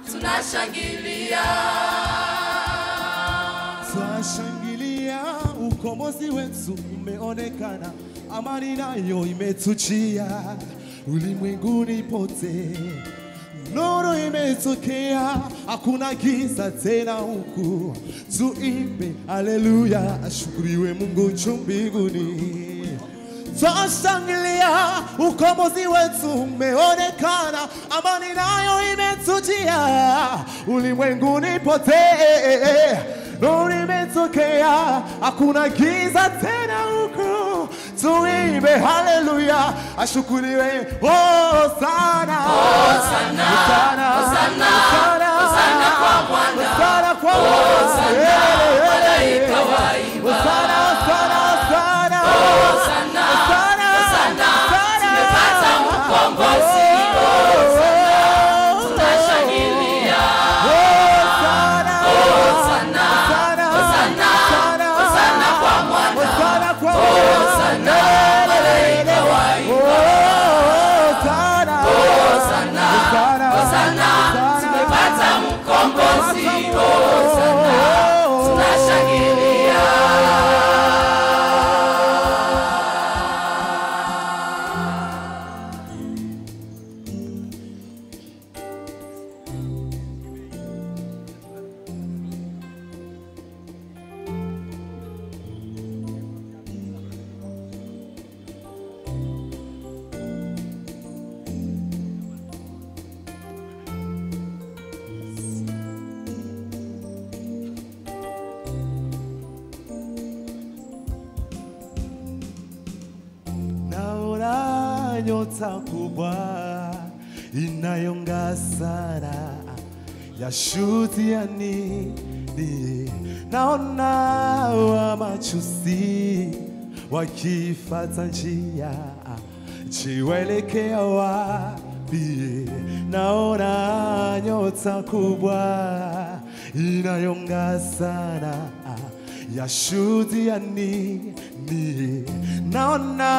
tunashangilia Twashangilia ukombozi wetu umeonekana, amani nayo imetujia ulimwenguni pote, nuru imetokea, hakuna giza tena huku. Tuimbe haleluya, ashukuriwe Mungu juu mbinguni. Twashangilia ukombozi wetu umeonekana, amani nayo imetujia ulimwenguni pote, nuru imetokea, hakuna giza tena huku. Tuimbe haleluya, ashukuriwe Hosana, Hosana, Hosana, Hosana, Hosana, Hosana kwa Bwana. Hosana kwa Bwana. Hosana, Eh, eh, malaika waimba. Hosana, Hosana, Hosana. Hosana, Hosana, Hosana, Hosana. tumepata mkombozi. Oh, Tunashangilia. Hosana, Hosana, Hosana, Hosana, Hosana. Hosana kwa Mwana. Hosana kwa Hosana, malaika waimba. Hosana, Hosana, Hosana, Hosana, Hosana. tumepata mkombozi. Hosana, tunashangilia. Naona nyota kubwa inayong'aa sana ya shutiani ni naona wamachuzi wakifata njia jiwelekea wapi? Naona nyota kubwa inayong'aa sana ya shuhudiani ni naona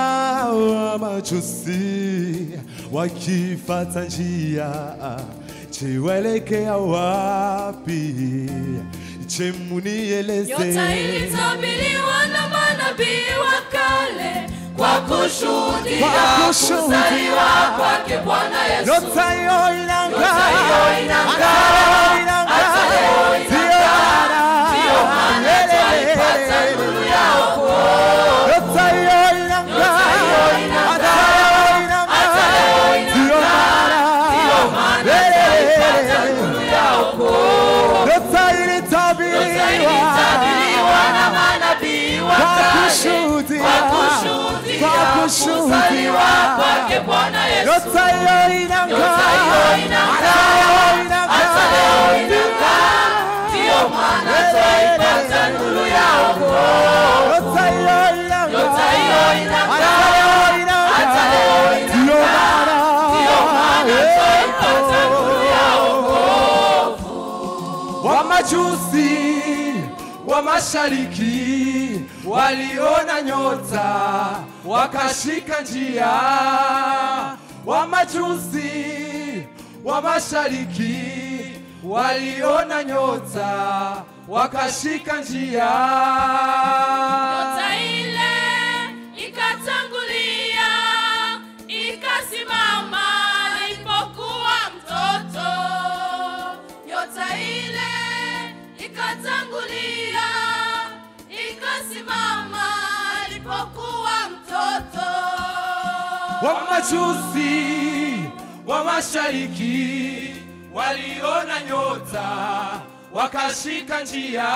wamajusi wakifata njia jiwelekea wapi? Je, munieleze Nyota ilitabiriwa na manabii wa kale kwa kushuhudia Kwa kushuhudia. kuzaliwa kwake Bwana Yesu. nyota hiyo inang'aa, Nyota hiyo inang'aa. hata leo inang'aa. Hata leo Ndiyo inang'aa. maana- Ndiyo maana twaipata nuru ya wokovu. Nyota hiyo inang'aa, Nyota hiyo inang'aa. hata leo inang'aa. Hata leo Ndiyo inang'aa. maana- Ndiyo maana twaipata nuru ya wokovu. Nyota Nyota ilitabiriwa ilitabiriwa na manabii wa Kwa kale kushuhudia. kwa kushuhudia Kwa kushuhudia. kuzaliwa kwake Bwana Yesu. Nyota hiyo inang'aa, Nyota hiyo inang'aa. hata leo inang'aa. Hata leo inang'aa. Ndiyo maana twaipata nuru ya wokovu. Nyota hiyo inang'aa, Nyota hiyo inang'aa. hata leo inang'aa. Hata leo Ndiyo inang'aa. maana- Ndiyo maana twaipata nuru ya wokovu. Wamajusi wa mashariki waliona nyota wakashika njia. Wamajusi wa mashariki waliona nyota wakashika njia. Nyota ile ikatangulia ikasimama alipokuwa mtoto. Nyota ile ikatangulia ikasimama alipokuwa mtoto. Wamajusi wa mashariki waliona nyota wakashika njia.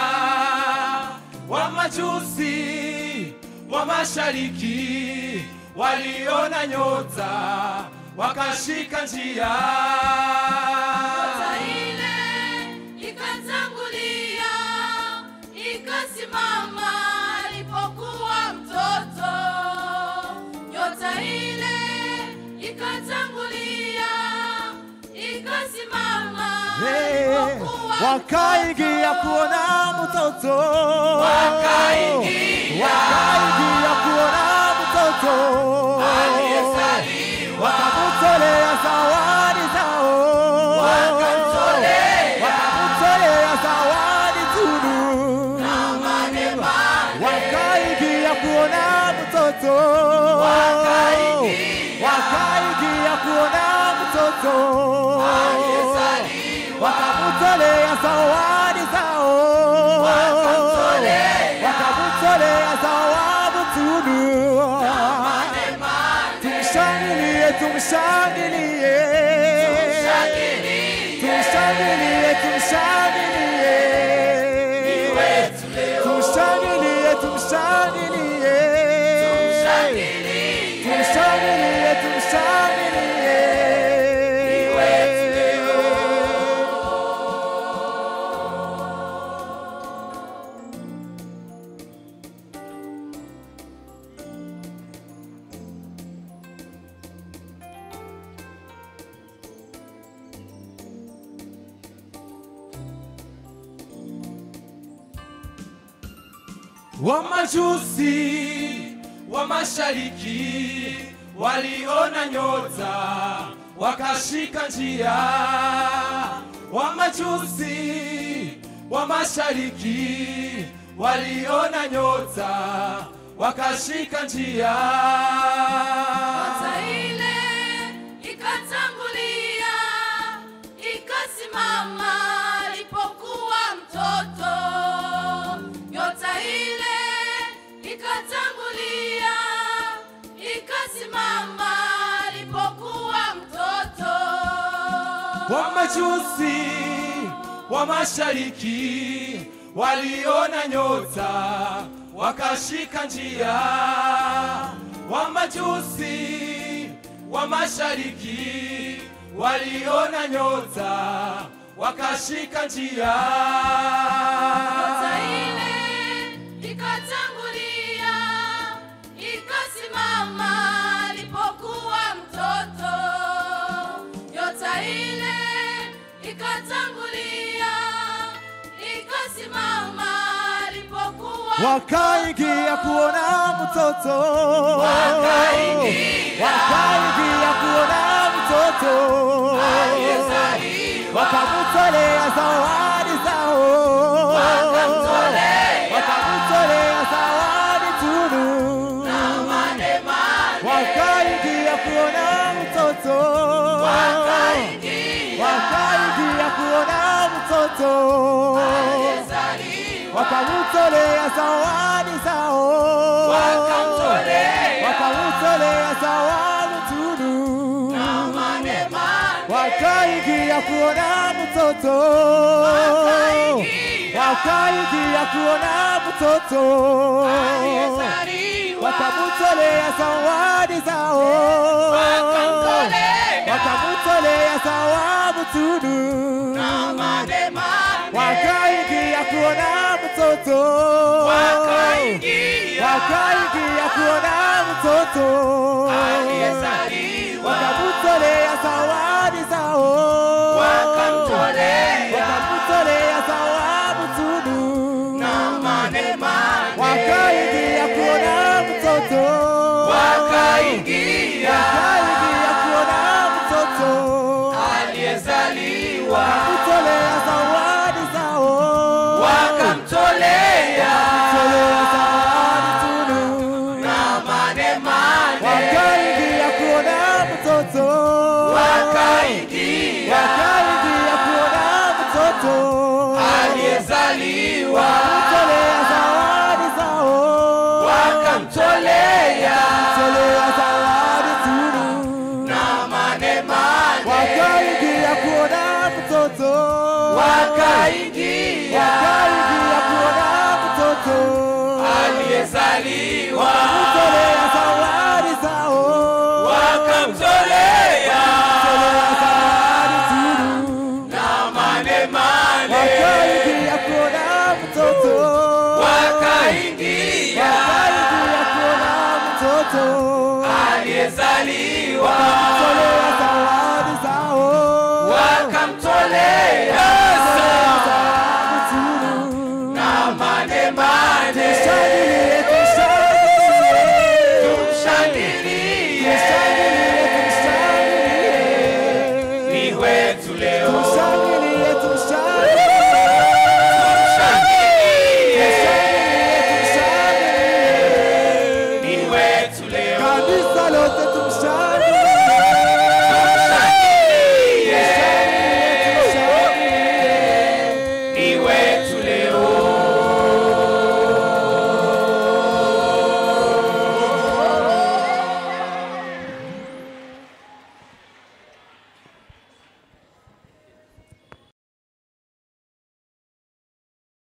Wamajusi wa mashariki waliona nyota wakashika njia. Nyota ile ikatangulia ikasimama alipokuwa mtoto. Nyota ile ikatangulia ikasimama Hey, alipokuwa wakaingia kuona mtoto, Wakaingia. wakaingia kuona mtoto aliyezaliwa wakamtolea zawadi zao, wakamtolea mtoto, wakaingia kuona mtoto, wakamtolea zawadi zao, wakamtolea zawadi tunu. Tumshangilie, tumshangilie, tumshangilie, tumshangilie, tumshangilie, tumshangilie, tumshangilie, tumshangilie. Wamajusi wa mashariki waliona nyota wakashika njia. Wamajusi wa mashariki waliona nyota wakashika njia. Nyota ile ikatangulia ikasimama alipokuwa mtoto. Nyota ile ikatangulia ikasimama alipokuwa mtoto. Wamajusi wa mashariki waliona nyota wakashika njia. Wamajusi wa mashariki waliona nyota wakashika njia. Nyota ile ikatangulia ikasimama alipokuwa mtoto. Nyota ile ikatangulia ikasimama alipokuwa wakaingia kuona mtoto, wakaingia kuona mtoto, wakamtolea zawadi zao, wakamtolea zawadi tunu, wakaingia kuona mtoto, wakaingia kuona mtoto wakamtolea zawadi zao, wakamtolea zawadi tunu, wakaingia kuona mtoto, wakaingia kuona mtoto, wakamtolea zawadi zao, wakamtolea zawadi tunu wakaingia kuona mtoto, wakaingia kuona mtoto, wakamtolea zawadi zao, wakamtolea zawadi tunu, wakaingia kuona mtoto, wakaingia kuona mtoto Aliyezaliwa wakamtolea zawadi zao, wakamtolea wakamtolea zawadi tunu, na mane mane, wakaingia kuona mtoto, wakaingia wakaingia kuona mtoto, aliyezaliwa wakamtolea zawadi zao, wakamtolea wakamtolea zawadi tunu, na mane mane, wakaingia kuona mtoto, wakaingia wakaingia kuona mtoto, aliyezaliwa wakamtolea zawadi zao, wakamtolea wakamtolea zawadi tunu, na mane mane, wakaingia kuona mtoto, wakaingia wakaingia kuona mtoto, aliyezaliwa wakamtolea zawadi zao, wakamtolea yetu leo kanisa lote tumshangilie